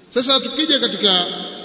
sasa tukija katika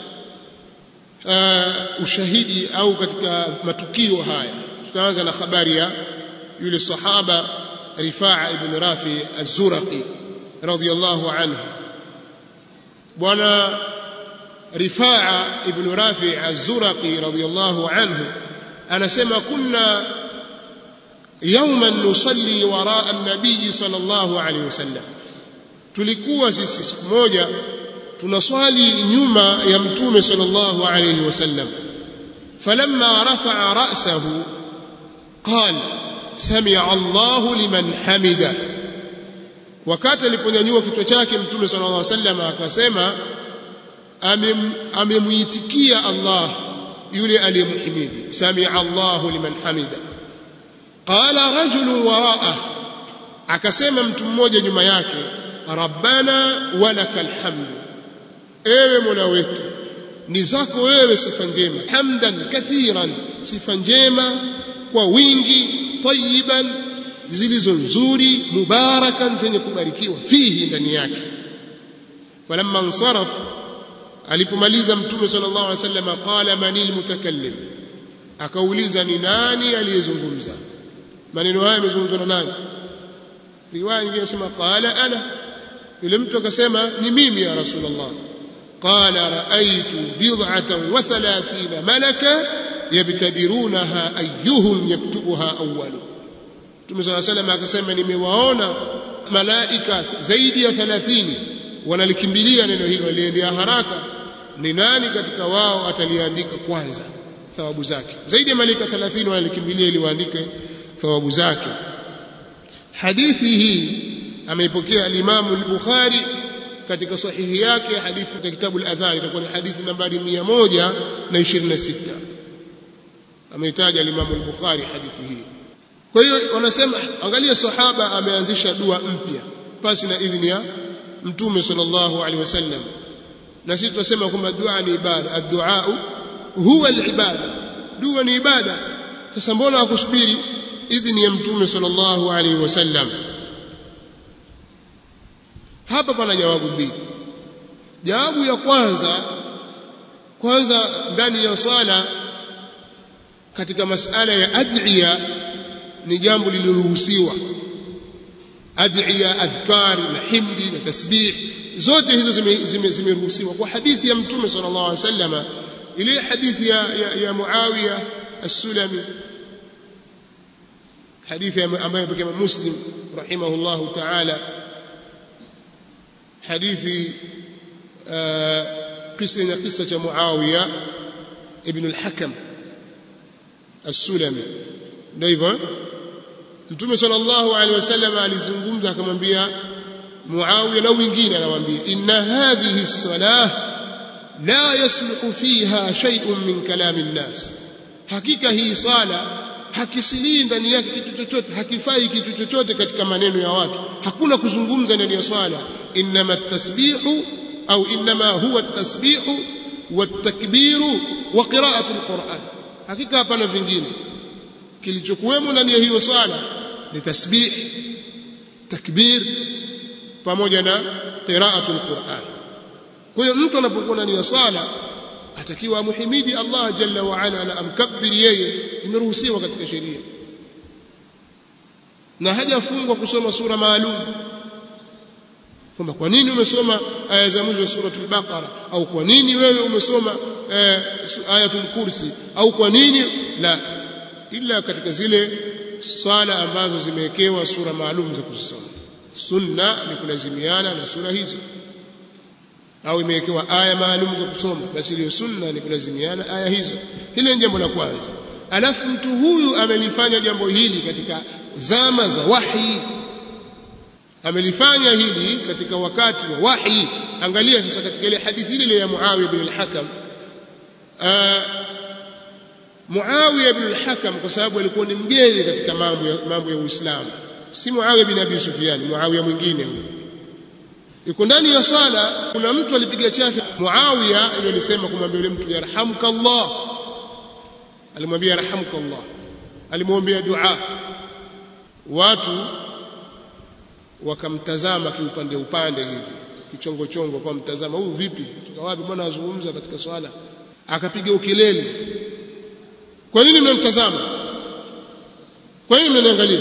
uh, ushahidi au katika matukio haya tutaanza na habari ya yule sahaba Rifaa ibn Rafi az-Zuraqi radiyallahu anhu bwana Rifaa ibn Rafi az-Zuraqi radiyallahu anhu anasema kunna يوما نصلي وراء النبي صلى الله عليه وسلم tulikuwa sisi siku moja tunaswali nyuma ya mtume sallallahu alayhi wasallam falamma rafa'a ra'sahu qala sami'a Allahu liman hamida wakati aliponyanyua kichwa chake mtume sallallahu alayhi wasallam akasema amemuitikia Allah yule aliyemhimidi sami'a Allahu liman hamida qala rajulun wara'ah akasema mtu mmoja nyuma yake rabbana walakal hamdu ewe mola wetu ni zako wewe sifa njema hamdan kathiran sifa njema kwa wingi tayiban zilizo nzuri mubarakan zenye kubarikiwa fihi ndani yake falamma ansaraf alipomaliza mtume sallallahu alaihi wasallam qala manil mutakallim akauliza ni nani aliyezungumza maneno haya yamezungumzwa na nani riwaya nyingine inasema qala ana yule mtu akasema ni mimi ya rasulullah qala raaitu bid'atan wa thalathina malaka yabtadirunaha ayyuhum yaktubuha awwalu Mtume صلى الله عليه وسلم akasema nimewaona malaika zaidi ya 30 wanalikimbilia neno hilo waliendea haraka ni nani katika wao ataliandika kwanza thawabu zake zaidi ya malaika 30 wanalikimbilia ili waandike thawabu zake hadithi hii ameipokea al-Imam al-Bukhari katika sahihi yake hadithi katika kitabu al-Adhan itakuwa ni hadithi nambari 126 ameitaja al-Imam al-Bukhari hadithi hii kwa hiyo wanasema angalia sahaba ameanzisha dua mpya pasi na idhini ya mtume sallallahu alaihi wasallam na sisi tunasema kwamba dua ni ibada ad-du'a huwa al-ibada dua ni ibada sasa mbona akusubiri idhini ya mtume sallallahu alaihi wasallam hapa pana jawabu mbili jawabu ya kwanza kwanza ndani ya swala katika masala ya ad'iya ni jambo lililoruhusiwa ad'iya adhkar na himdi na tasbih zote hizo zimeruhusiwa zime, zime kwa hadithi ya mtume sallallahu alaihi wasallam ile hadithi ya, ya, ya Muawiya as-Sulami hadithi ambayo pekee Muslim rahimahullahu ta'ala hadithi kisa na kisa cha Muawiya ibn al-Hakam as-Sulami ndio hivyo Mtume sallallahu alaihi wasallam alizungumza akamwambia Muawiya na wengine anawaambia inna hadhihi as-salah la yasluhu fiha shay'un min kalami an-nas hakika hii sala hakisilii ndani yake kitu chochote hakifai kitu chochote katika maneno ya watu hakuna kuzungumza ndani ya swala inma at-tasbihu au inma huwa at-tasbihu wat-takbiru wa qira'atu al-Qur'an hakika hapana vingine kilichokuwemo ndani ya hiyo swala ni tasbih takbir pamoja na qira'atu al-Qur'an kwa hiyo mtu anapokuwa ndani ya swala atakiwa amhimidi Allah jalla wa ala na amkabbir yeye imeruhusiwa katika sheria na hajafungwa kusoma sura maalum kwamba kwa nini umesoma aya za mwisho suratul baqara au kwa nini wewe umesoma eh, ayatul kursi au kwa nini la ila katika zile swala ambazo zimewekewa sura maalum za kuzisoma sunna ni kulazimiana na sura hizo au imewekewa aya maalum za kusoma basi ile sunna ni kulazimiana aya hizo hili ni jambo la kwanza alafu mtu huyu amelifanya jambo hili katika zama za wahi amelifanya hili katika wakati wa wahi angalia sasa katika ile hadithi ile ya Muawiya bin al-Hakam Muawiya bin al-Hakam kwa sababu alikuwa ni mgeni katika mambo ya mambo ya Uislamu si Muawiya bin Abi Sufyan Muawiya mwingine huyo yuko ndani ya swala kuna mtu alipiga chafi Muawiya ndio alisema kumwambia yule mtu yarhamuka Allah alimwambia yarhamuka Allah alimwombea dua watu wakamtazama kiupande upande hivi kichongo chongo kwa mtazama huyu vipi kutoka wapi mbona azungumza katika swala akapiga ukelele kwa nini mnamtazama kwa nini mnaniangalia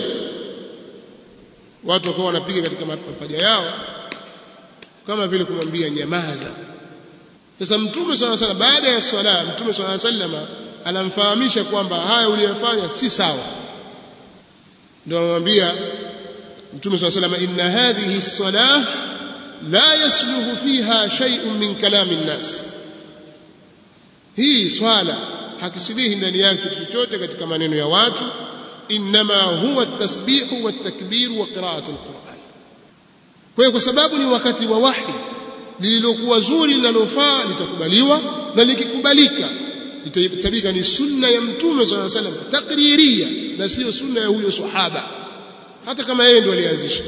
watu wakawa wanapiga katika mapaja yao kama vile kumwambia nyamaza sasa mtume swalla sallam baada ya swala mtume swalla sallam anamfahamisha kwamba haya uliyofanya si sawa ndio anamwambia mtume swalla sallam inna hadhihi as-salah la yasluhu fiha shay'un min kalami an-nas hii swala hakisilihi ndani yake kitu chochote katika maneno ya watu inma huwa at-tasbihu wat-takbir wa qira'atu al-Qur'an kwa hiyo kwa sababu ni wakati wa wahi lililokuwa zuri linalofaa litakubaliwa na likikubalika litahitajika ni sunna ya mtume swalla salam takriria na sio sunna ya huyo sahaba hata kama yeye ndio alianzisha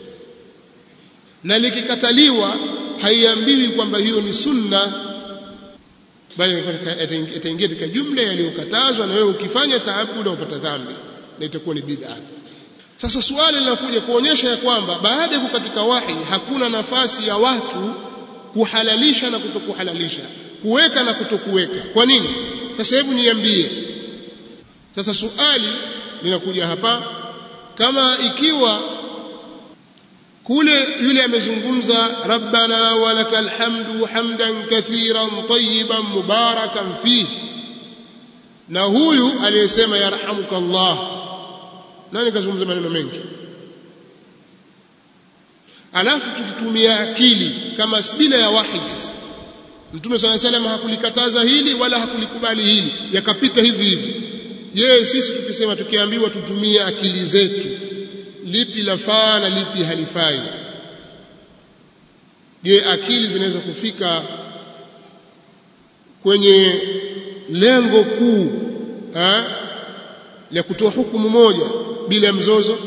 na likikataliwa haiambiwi kwamba hiyo ni sunna bali itaingia katika jumla yaliyokatazwa na wewe ukifanya taabuda upata dhambi na itakuwa ni bid'a sasa swali linakuja kuonyesha ya kwamba baada ya kukatika wahi hakuna nafasi ya watu kuhalalisha na kutokuhalalisha kuweka na kutokuweka kwa nini sasa hebu niambie sasa suali linakuja hapa kama ikiwa kule yule amezungumza rabbana walakal hamdu hamdan kathiran tayyiban mubarakan fi na huyu aliyesema yarhamukallah nani kazungumza maneno mengi alafu tukitumia akili kama bila ya wahi sasa mtume swalla salam hakulikataza hili wala hakulikubali hili yakapita hivi hivi je sisi tukisema tukiambiwa tutumie akili zetu lipi lafaa na lipi halifai je akili zinaweza kufika kwenye lengo kuu la kutoa hukumu moja bila mzozo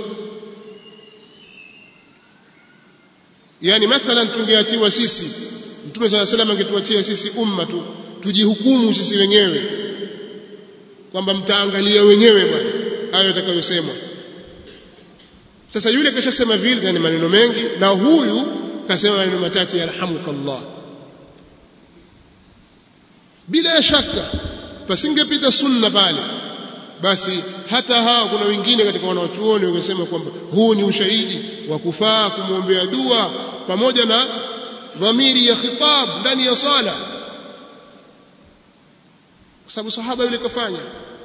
yani mathalan tungeachiwa sisi mtume swalla salam angetuachia sisi umma tu tujihukumu sisi wenyewe kwamba mtaangalia wenyewe bwana hayo yatakayosemwa sasa yule kashasema vile ni maneno mengi na huyu kasema maneno machache yarhamukallah bila shaka pasingepita sunna pale basi hata hao kuna wengine katika wanaochuoni wangesema kwamba huu ni ushahidi wa kufaa kumwombea dua pamoja na dhamiri ya khitab ndani ya sala kwa sababu sahaba yule kafanya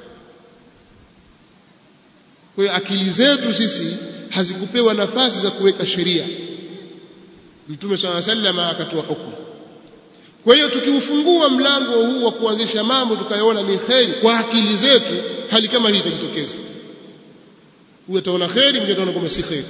kwa hiyo akili zetu sisi hazikupewa nafasi za kuweka sheria mtume swalla sallama akatoa hukumu kwa hiyo tukiufungua mlango huu wa kuanzisha mambo tukayaona ni kheri kwa akili zetu hali kama hii itajitokeza huyo ataona kheri mwingine ataona kwamba si kheri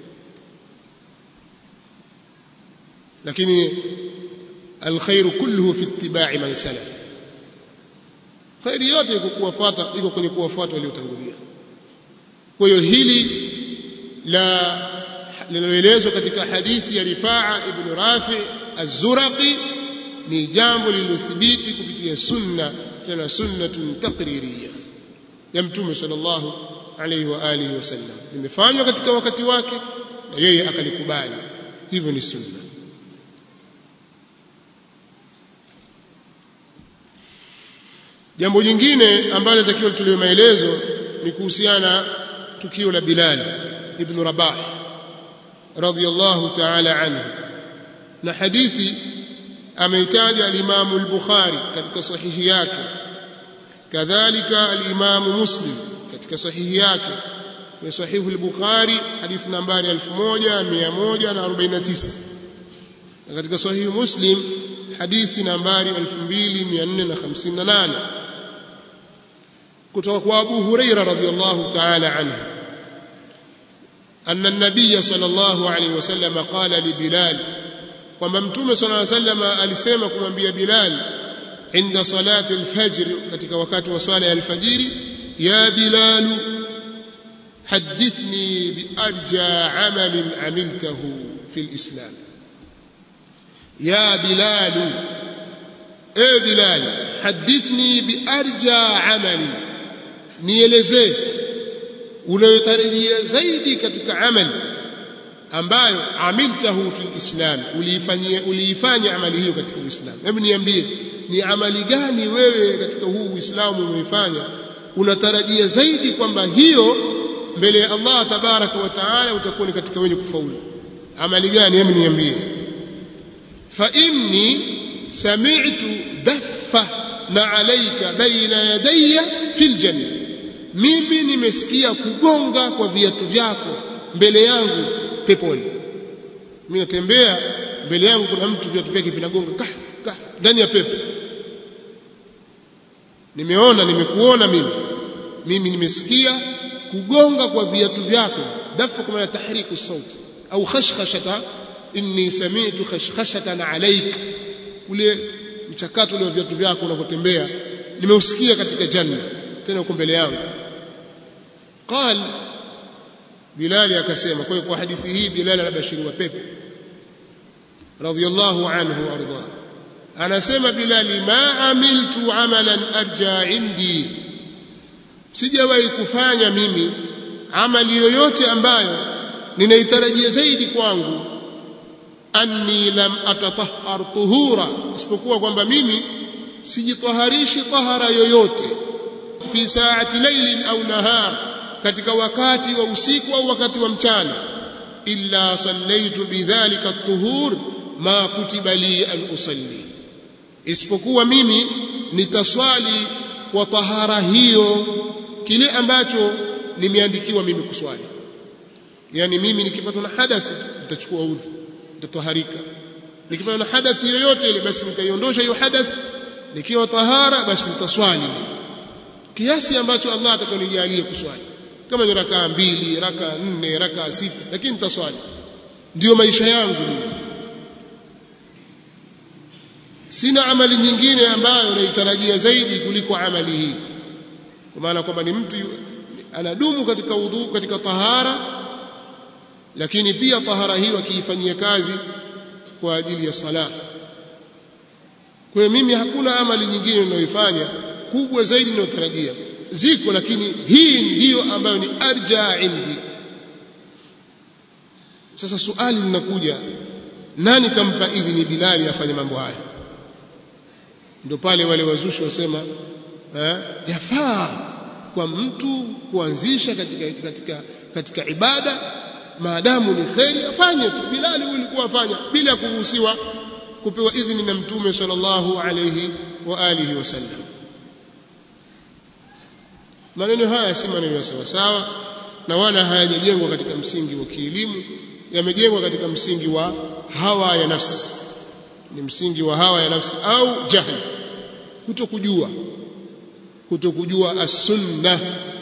lakini alkhairu kulluhu fi ittiba'i man salaf khairi yote iko kuwafuata iko kwenye kuwafuata waliotangulia kwa hiyo hili la linaloelezwa katika hadithi ya Rifaa ibn Rafi az-Zuraqi ni jambo lililothibiti kupitia sunna tena sunnatun taqririyya ya mtume sallallahu alayhi wa alihi wasallam limefanywa katika wakati wake na yeye akalikubali hivyo ni sunna jambo jingine ambalo takiwa tuliwe maelezo ni kuhusiana tukio la Bilal ibn Rabah radiyallahu ta'ala anhu na hadithi ameitaja al-Imam al-Bukhari katika sahihi yake kadhalika al-Imam Muslim katika sahihi yake ni sahihu al-Bukhari hadithi nambari 1149 na katika sahihi Muslim hadithi nambari 2458 kutoka kwa Abu Huraira radhiyallahu ta'ala anhu أن النبي صلى الله عليه وسلم قال لبلال kwamba mtume صلى الله عليه وسلم alisema kumwambia Bilal inda salati al-fajr katika wakati wa swala ya al-fajiri ya Bilal hadithni bi arja amal amiltahu fi al-islam ya Bilal e Bilal hadithni bi arja amal nielezee unayotarajia zaidi katika amali ambayo amiltahu fil islam uliifanyia uliifanya amali hiyo katika uislamu hebu niambie ni amali gani wewe katika huu uislamu umeifanya unatarajia zaidi kwamba hiyo mbele ya Allah tabaraka wa taala utakuwa ni katika wenye kufaulu amali gani hebu niambie fa inni sami'tu daffa na alayka baina yadayya fil janna mimi nimesikia kugonga kwa viatu vyako mbele yangu peponi mimi natembea mbele yangu kuna mtu viatu vyake vinagonga kah kah ndani ya pepo nimeona nimekuona mimi mimi nimesikia kugonga kwa viatu vyako dafa kama tahriku sauti au khashkhashata inni sami'tu khashkhashatan alayk ule mchakato ule wa viatu vyako unapotembea nimeusikia katika janna tena uko mbele yangu qal Bilali akasema kwa kwa hadithi hii Bilali anabashiriwa pepo radhiyallahu anhu arda anasema Bilali ma amiltu amalan arja indi sijawahi kufanya mimi amali yoyote ambayo ninaitarajia zaidi kwangu anni lam atatahhar tuhura isipokuwa kwamba mimi sijitaharishi tahara yoyote fi saati lailin au nahar katika wakati wa usiku au wakati wa mchana illa sallaitu bidhalika at-tuhur ma kutiba li an usalli isipokuwa mimi nitaswali kwa tahara hiyo kile ambacho nimeandikiwa mimi kuswali yani mimi nikipatwa na hadathi nitachukua udhu nitataharika nikipatwa na hadathi yoyote ile basi nitaiondosha hiyo hadathi nikiwa tahara basi nitaswali kiasi ambacho Allah atakonijalia kuswali kama ni rakaa mbili rakaa nne rakaa sita lakini nitaswali ndio maisha yangu mimi sina amali nyingine ambayo naitarajia zaidi kuliko amali hii kwa maana kwamba ni mtu anadumu katika udhu katika tahara lakini pia tahara hiyo akiifanyia kazi kwa ajili ya sala kwa hiyo mimi hakuna amali nyingine ninayoifanya kubwa zaidi ninayotarajia ziko lakini hii ndiyo ambayo ni arja indi sasa suali linakuja nani kampa idhini Bilali afanye mambo haya ndio pale wale wazushi wasema eh, yafaa kwa mtu kuanzisha katika, katika, katika ibada maadamu ni kheri afanye tu Bilali ulikuwa afanya bila kuruhusiwa kupewa idhini na mtume sallallahu alayhi wa alihi wasallam maneno haya si maneno ya sawa sawa na wala hayajajengwa katika msingi wa kielimu yamejengwa katika msingi wa hawa ya nafsi ni msingi wa hawa ya nafsi au jahli kutokujua kutokujua as-sunna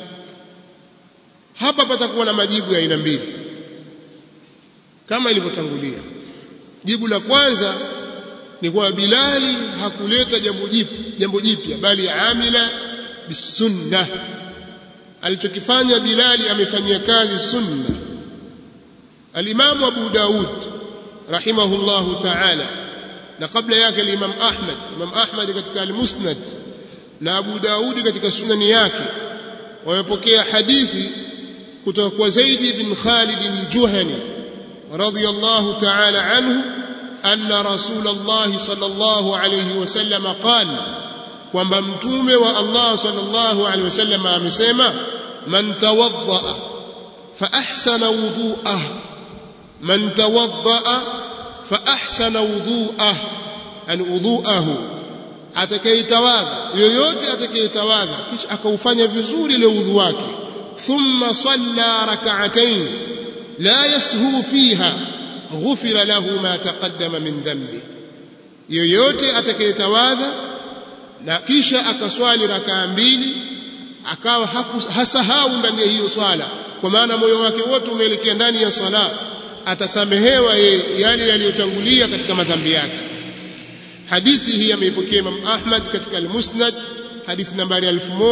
hapa patakuwa na majibu ya aina mbili kama ilivyotangulia jibu la kwanza ni kwa Bilali hakuleta jambo jipya jambo jipya bali amila bisunna alichokifanya Bilali amefanyia kazi sunna al-Imam Abu Daud rahimahullahu ta'ala na kabla yake al-Imam Ahmad Imam Ahmad katika al-Musnad na Abu Daudi katika sunani yake wamepokea hadithi kutoka kwa Zaid bin Khalid al-Juhani radiyallahu ta'ala anhu anna Rasulullah sallallahu alayhi wasallam qala kwamba mtume wa Allah sallallahu alayhi wasallam amesema man tawadda fa ahsana wudu'ah man tawadda fa ahsana wudu'ah an wudu'ahu atakayetawadha yoyote atakayetawadha kisha akaufanya vizuri ile udhu wake thumma salla rak'atayn la yashu fiha ghufira lahu ma taqaddama min dhanbi yoyote atakayetawadha na kisha akaswali rakaa mbili akawa hasahau ndani ya hiyo swala kwa maana moyo wake wote umeelekea ndani ya swala atasamehewa yale yaliyotangulia katika madhambi yake hadithi hii ameipokea Imam Ahmad katika al-Musnad hadithi nambari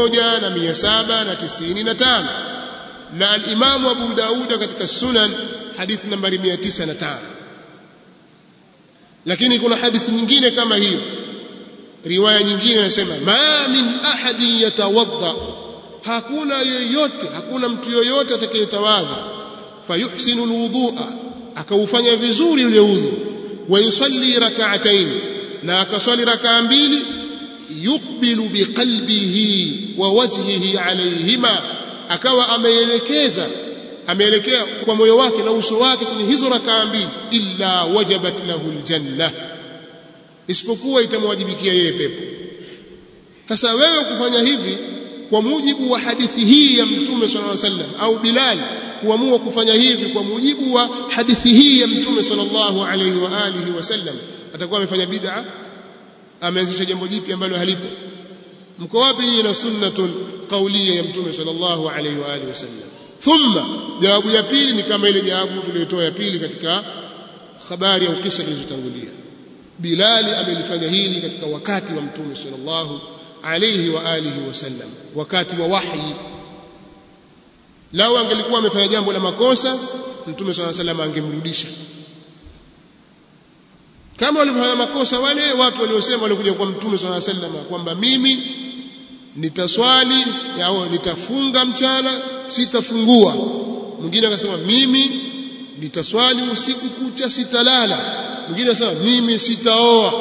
1795 na al-Imam Abu Daud katika Sunan hadithi nambari 905 lakini kuna hadithi nyingine kama hiyo riwaya nyingine inasema ma min ahadin yatawadda hakuna yoyote hakuna mtu yoyote atakayetawadha fayuhsinu alwudhu'a akaufanya vizuri ule udhu wa yusalli rak'atayn na akaswali rak'a mbili yuqbilu biqalbihi wa wajhihi alayhima akawa ameelekeza ameelekea kwa moyo wake na uso wake kwenye hizo rak'a mbili illa wajabat lahu aljanna isipokuwa itamwajibikia yeye pepo sasa wewe kufanya hivi kwa mujibu wa hadithi hii ya mtume sallallahu alaihi wasallam au Bilal kuamua kufanya hivi kwa mujibu wa hadithi hii ya mtume sallallahu alaihi wa alihi wasallam atakuwa amefanya bid'a ameanzisha jambo jipya ambalo halipo mko wapi nyinyi na sunnatun qawliya ya mtume sallallahu alaihi wa alihi wasallam thumma jawabu ya pili ni kama ile jawabu tuliyotoa ya pili katika habari au kisa kilichotangulia Bilali amelifanya hili katika wakati wa mtume sallallahu alayhi wa alihi wasallam wakati wa wahyi lao angelikuwa amefanya jambo la makosa mtume sallallahu alayhi wasallam angemrudisha kama walivyofanya makosa wale watu waliosema walikuja kwa mtume sallallahu alayhi wasallam kwamba mimi nitaswali au nitafunga mchana sitafungua mwingine akasema mimi nitaswali usiku kucha sitalala mwingine akasema mimi sitaoa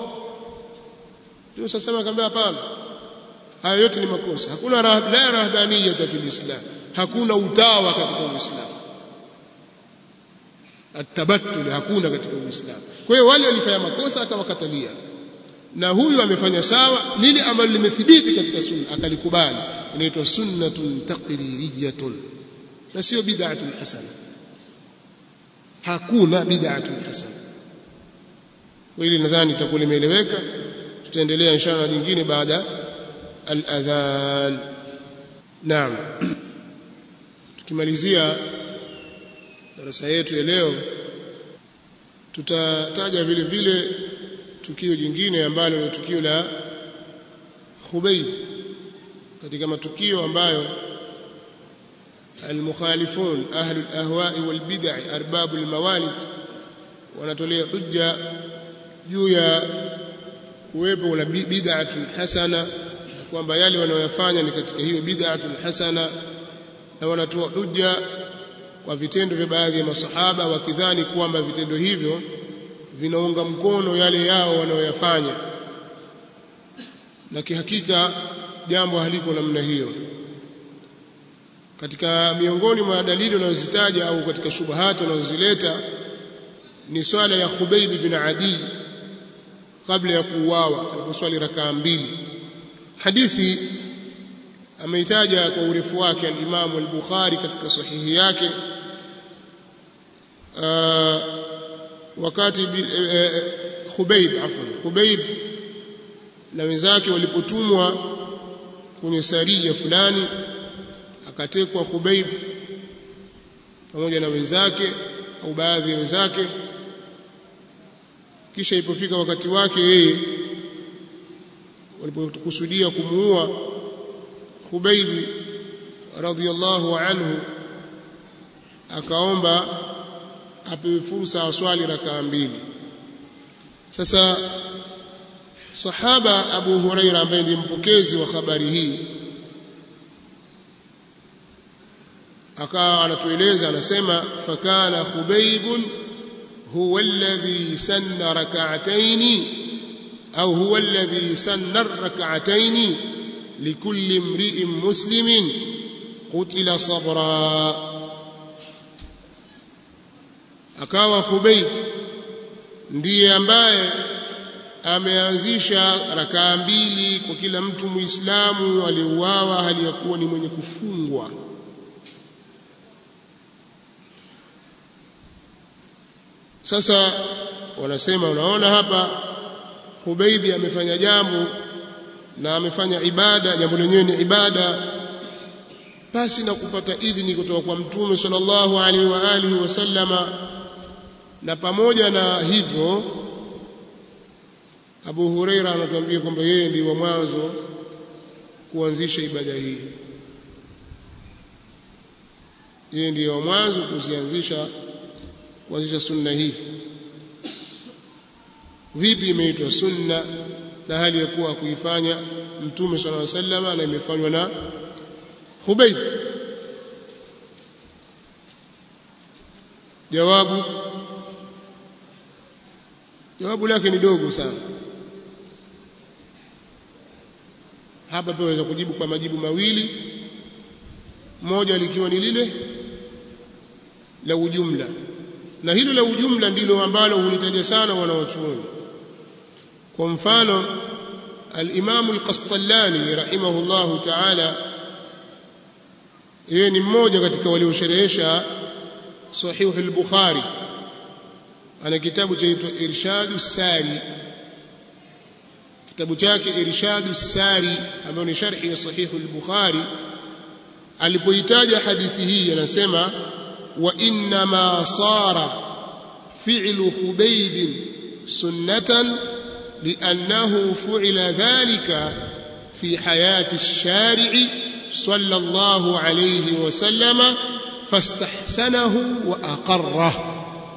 Mtume sasa akamwambia hapana haya yote ni makosa hakuna rahab, la rahbaniyata fil islam hakuna utawa katika uislamu atabattul hakuna katika uislamu kwa hiyo wale walifanya makosa akawakatalia na huyu amefanya sawa lile ambalo limethibiti katika sunna akalikubali inaitwa sunnatun taqririyatun na sio bid'atun hasana hakuna bid'atun hasana kwa hili nadhani itakuwa limeeleweka tutaendelea inshallah jingine baada al-adhan naam tukimalizia darasa yetu ya leo tutataja vile vile tukio jingine ambalo ni tukio la Khubayb katika matukio ambayo المخالفون أهل الأهواء والبدع أرباب الموالد wanatolea hujja juu ya kuwepo na bid'atun hasana kwamba yale wanayofanya ni katika hiyo bid'atun hasana na wanatoa hujja kwa vitendo vya baadhi ya masahaba wakidhani kwamba vitendo hivyo vinaunga mkono yale yao wanayoyafanya na kihakika jambo haliko namna hiyo katika miongoni mwa dalili wanazozitaja au katika shubahati wanazozileta ni swala ya Khubayb bin Adi kabla ya kuuawa aliposwali rakaa mbili hadithi ameitaja kwa urefu wake al-Imam al-Bukhari katika sahihi yake uh, wakati uh, Khubayb afwan Khubayb na wenzake walipotumwa kwenye saria fulani akatekwa Khubayb pamoja na wenzake au baadhi ya wenzake kisha ilipofika wakati wake yeye walipokusudia kumuua Khubayb radhiyallahu anhu akaomba apewe fursa aswali rakaa mbili sasa sahaba Abu Huraira ambaye ndiye mpokezi wa habari hii akawa anatueleza anasema fakana khubaybun huwa alladhi sanna rak'atayn au huwa alladhi sanna rak'atayn likulli imri'in muslimin qutila sabra akawa khubayb ndiye ambaye ameanzisha rakaa mbili kwa kila mtu muislamu aliyeuawa hali ya kuwa ni mwenye kufungwa sasa wanasema unaona hapa Hubeibi amefanya jambo na amefanya ibada jambo lenyewe ni ibada basi na kupata idhini kutoka kwa mtume sallallahu alaihi wa alihi wasallama na pamoja na hivyo Abu Huraira anatuambia kwamba yeye ndiye wa mwanzo kuanzisha ibada hii yeye ndiye wa mwanzo kuzianzisha kuanzisha sunna hii vipi imeitwa sunna na hali ya kuwa kuifanya mtume sallallahu alaihi wasallam na imefanywa na Khubayb jawabu jawabu lake ni dogo sana hapa pia waweza kujibu kwa majibu mawili moja likiwa ni lile la ujumla na hilo la ujumla ndilo ambalo hulitaja sana wanawachuoni kwa mfano al-Imam al-Qastallani rahimahullahu ta'ala yeye ni mmoja katika waliosherehesha sahih al-Bukhari ana kitabu chaitwa Irshadu Sari kitabu chake Irshadu Sari ambayo ni sharhi ya sahih al-Bukhari alipoitaja hadithi hii anasema wa inna ma sara fi'lu khubayb sunnatan لأنه فعل ذلك في حياة الشارع صلى الله عليه وسلم فاستحسنه وأقره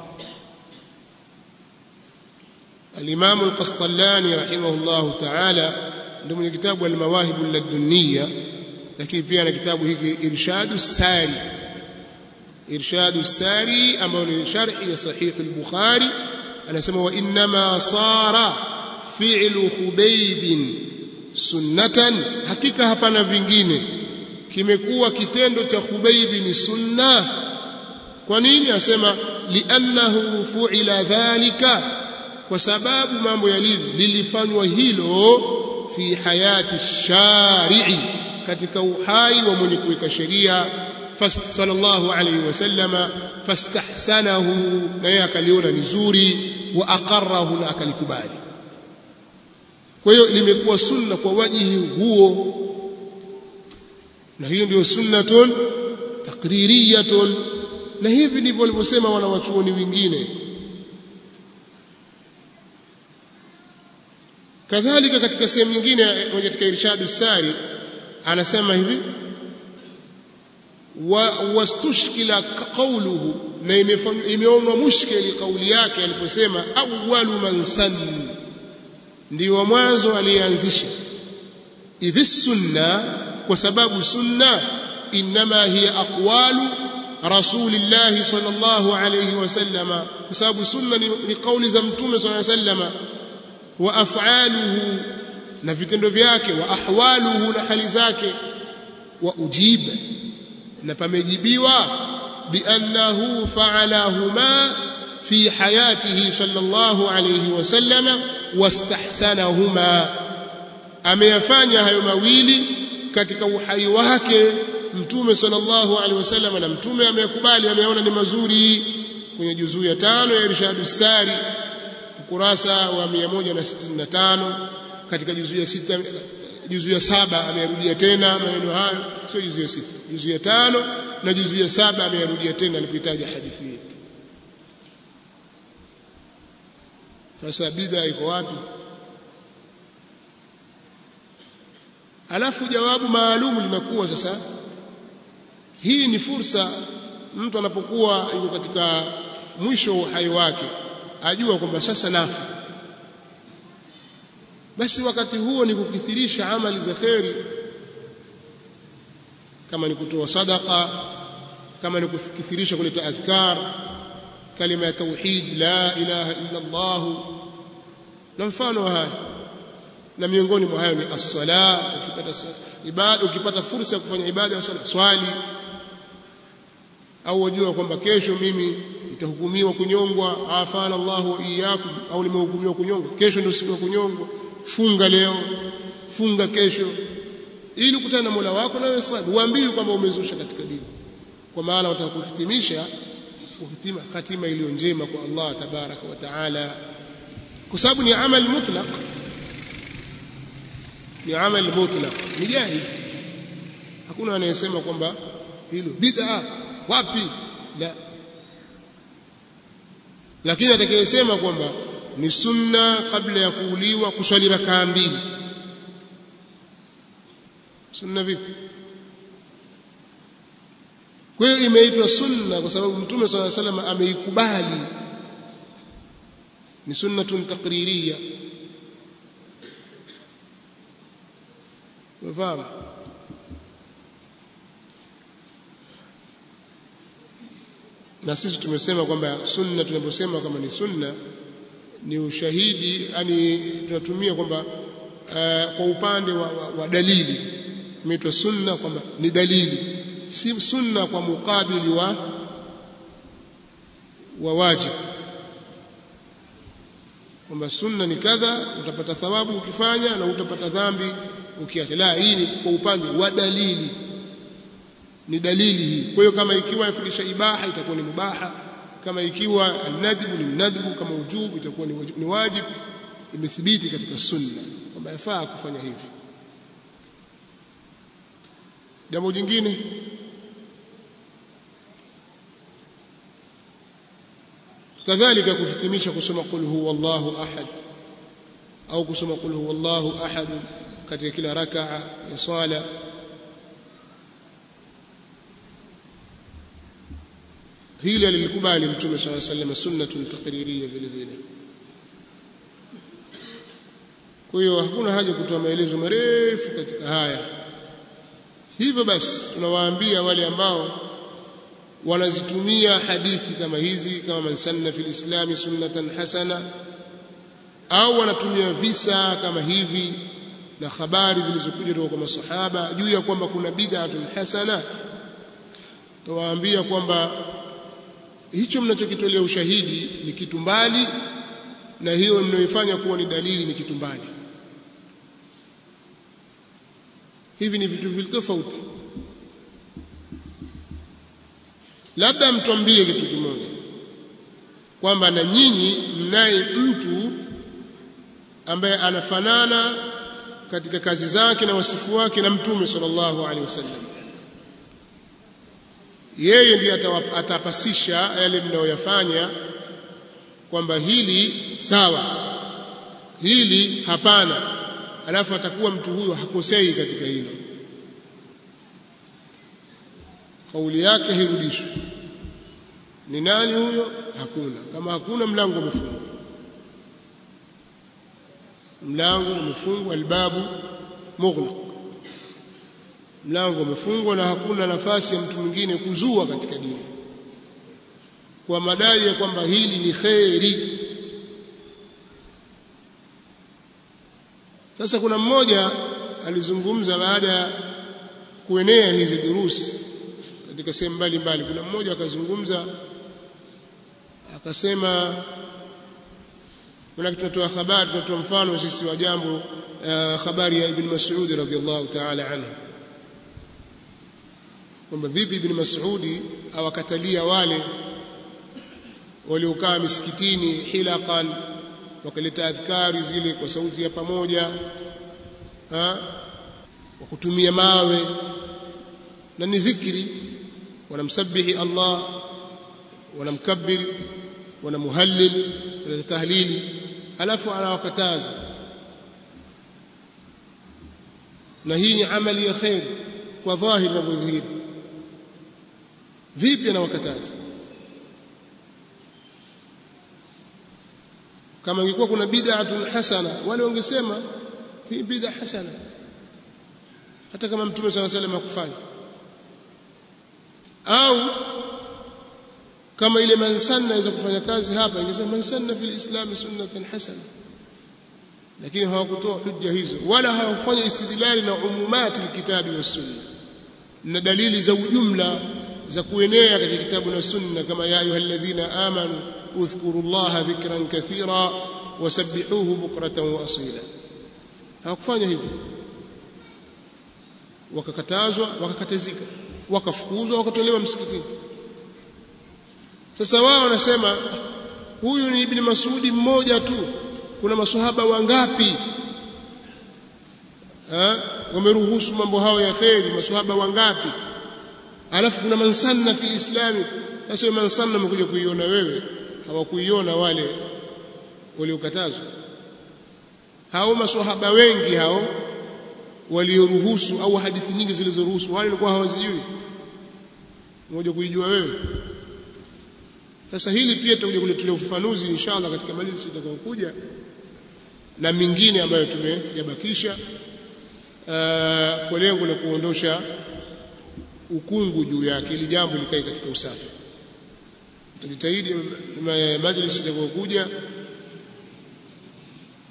الإمام القسطلاني رحمه الله تعالى ضمن كتاب المواهب اللدنية لكن في كتاب هيك إرشاد الساري إرشاد الساري أما شرح صحيح البخاري أنا سمى وإنما صار fi'lu khubayb sunnatan hakika hapana vingine kimekuwa kitendo cha khubayb ni sunna kwa nini asema li'annahu fu'ila dhalika kwa sababu mambo yalivyo lilifanywa hilo fi hayati shari'i katika uhai wa mwenye kuweka sheria sallallahu alayhi wasallama fastahsanahu na yeye akaliona ni zuri wa aqarrahu na akalikubali kwa hiyo limekuwa sunna kwa wajihi huo na hiyo ndio sunnatun takririyatun na hivi ndivyo walivyosema wanawachuoni wengine kadhalika katika sehemu nyingine katika irshadu sari anasema hivi wa wastushkila qawluhu na imeonwa mushkili kauli yake aliposema awwalu man sanna ndio mwanzo alianzisha idhi sunna kwa sababu sunna inma hiya aqwalu rasulillahi sallallahu alayhi wasallam kwa sababu sunna ni, ni kauli za mtume sallallahu alayhi wasallam wa af'aluhu na vitendo vyake wa ahwaluhu na hali zake wa ujiba na pamejibiwa biannahu fa'alahuma في حياته صلى الله عليه وسلم واستحسنهما ameyafanya hayo mawili katika uhai wake mtume sallallahu alaihi wasallam na mtume ameyakubali ameona ni mazuri kwenye juzuu ya tano ya irshadu sari ukurasa wa 165 katika juzuu ya sita juzuu ya saba ameyarudia tena maneno hayo sio juzuu ya sita juzuu ya tano na juzuu ya saba ameyarudia tena alipotaja hadithi hii sasa bid'a iko wapi alafu jawabu maalum linakuwa sasa hii ni fursa mtu anapokuwa yuko katika mwisho wa uhai wake ajua kwamba sasa nafa basi wakati huo ni kukithirisha amali za kheri kama ni kutoa sadaka kama ni kukithirisha kuleta adhkar kalima ya tauhid la ilaha illa Allah na mfano haya na miongoni mwa hayo ni as-sala ukipata ibada ukipata fursa ya kufanya ibada ya swala swali au wajua kwamba kesho mimi itahukumiwa kunyongwa afana Allah wa iyyakum au nimehukumiwa kunyongwa kesho ndio siku ya kunyongwa funga leo funga kesho ili ukutane na Mola wako na wewe swali uambiwe kwamba umezusha katika dini kwa maana watakuhitimisha kuhitima hatima iliyo njema kwa Allah tabaraka wa taala kwa sababu ni amal mutlaq ni amal mutlaq ni jaiz hakuna anayesema kwamba hilo bid'a wapi la lakini atakayesema kwamba ni sunna kabla ya kuuliwa kuswali rakaa mbili sunna vipi kwa hiyo imeitwa sunna kwa sababu mtume swalla salam ameikubali ni sunnatun taqririya unafahamu na sisi tumesema kwamba sunna tunaposema kama ni sunna ni ushahidi yani tunatumia kwamba uh, kwa upande wa, wa, wa dalili imeitwa sunna kwamba ni dalili si sunna kwa mukabili wa wa wajibu kwamba sunna ni kadha utapata thawabu ukifanya na utapata dhambi ukiacha la hii ni kwa upande wa dalili ni dalili hii kwa hiyo kama ikiwa inafundisha ibaha itakuwa ni mubaha kama ikiwa nadhbu ni nadhbu kama ujubu itakuwa ni wajib, ni wajib imethibiti katika sunna kwamba yafaa kufanya hivi jambo jingine kadhalika kuhitimisha kusoma qul huwa Allahu ahad au kusoma qul huwa Allahu ahad katika kila rakaa ya sala hili alilikubali mtume swalla sallam sunnatun taqririya vile vile kwa hiyo hakuna haja kutoa maelezo marefu katika haya hivyo basi tunawaambia wale ambao wanazitumia hadithi kama hizi kama man sanna fil islami sunnatan hasana au wanatumia visa kama hivi na habari zilizokuja kutoka kwa masahaba juu ya kwamba kuna bid'atun hasana tuwaambia kwamba hicho mnachokitolea ushahidi ni kitu mbali na hiyo mnayoifanya kuwa ni dalili ni kitu mbali hivi ni vitu vile tofauti labda mtuambie kitu kimoja kwamba na nyinyi mnaye mtu ambaye anafanana katika kazi zake na wasifu wake na mtume sallallahu alaihi wasallam yeye ndiye atapasisha yale mnayoyafanya kwamba hili sawa hili hapana alafu atakuwa mtu huyo hakosei katika hilo kauli yake hirudishwi ni nani huyo hakuna kama hakuna mlango umefungwa mlango umefungwa albabu mughlaq mlango umefungwa na hakuna nafasi ya mtu mwingine kuzua katika dini kwa madai ya kwamba hili ni kheri sasa kuna mmoja alizungumza baada ya kuenea hizi durusi katika sehemu mbalimbali kuna mmoja akazungumza akasema maana tunatoa habari tunatoa mfano sisi wa jambo uh, habari ya ibn Mas'ud radhiyallahu ta'ala anhu kwamba vipi ibn Mas'udi awakatalia wale waliokaa misikitini hilaqan wakaleta adhkari zile kwa sauti ya pamoja ha wa kutumia mawe na ni dhikri wanamsabihi Allah wanamkabbir wanamuhallil wala tahlili alafu anawakataza na hii ni amali ya khair kwa dhahir na dhahiri vipi anawakataza kama ingekuwa kuna bid'atun hasana wale wangesema hii bid'a hasana hata kama mtume swalla salam hakufanya au kama ile mansanna inaweza kufanya kazi hapa ingesema mansanna fil islam sunnatan hasana lakini hawakutoa hujja hizo wala hawakufanya istidlali na umumati alkitabi was sunna na dalili za ujumla za kuenea katika kitabu na sunna kama ya ayyuhalladhina amanu udhkuru llaha dhikran kathira wasabbihuhu bukratan wa asila hawakufanya hivyo wakakatazwa wakakatazika wakafukuzwa wakatolewa msikitini sasa wao wanasema huyu ni ibn Masudi mmoja tu kuna maswahaba wangapi ha? wameruhusu mambo hayo ya kheri maswahaba wangapi alafu kuna mansanna fil islami sasa mansanna umekuja kuiona wewe hawakuiona wale waliokatazwa hao maswahaba wengi hao walioruhusu au hadithi nyingi zilizoruhusu wale walikuwa hawazijui mmoja kuijua wewe sasa hili pia tutakuja kulitolea ufafanuzi inshallah katika majlisi itakayokuja na mingine ambayo tumeyabakisha kwa lengo la kuondosha ukungu juu yake ili jambo likae katika usafi tutajitahidi majlisi itakayokuja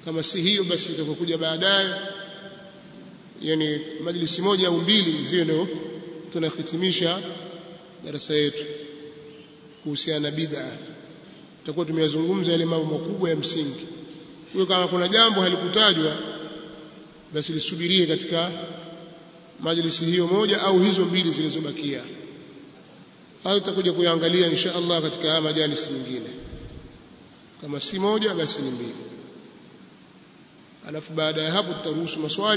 kama si hiyo basi itakokuja baadaye yani majlisi moja au mbili ziwe ndio tunahitimisha darasa yetu kuhusiana na bid'a tutakuwa tumeyazungumza yale mambo makubwa ya msingi hiyo kama kuna jambo halikutajwa basi lisubirie katika majlisi hiyo moja au hizo mbili zilizobakia au tutakuja kuyaangalia insha Allah katika haya majalisi nyingine kama si moja basi ni mbili alafu baada ya hapo tutaruhusu maswali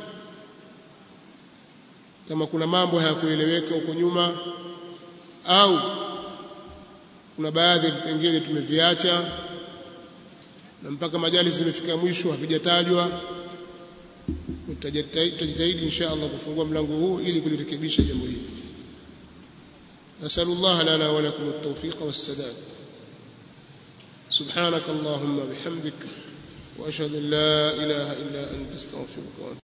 kama kuna mambo hayakueleweka huko nyuma au kuna baadhi ya vipengele tumeviacha na mpaka majalisi zimefika mwisho havijatajwa tutajitahidi insha Allah kufungua mlango huu ili kulirekebisha jambo hili nasallallahu lana wa lakum at-tawfiq was-sadad subhanak allahumma bihamdik wa ashhadu an la ilaha illa anta astaghfiruka wa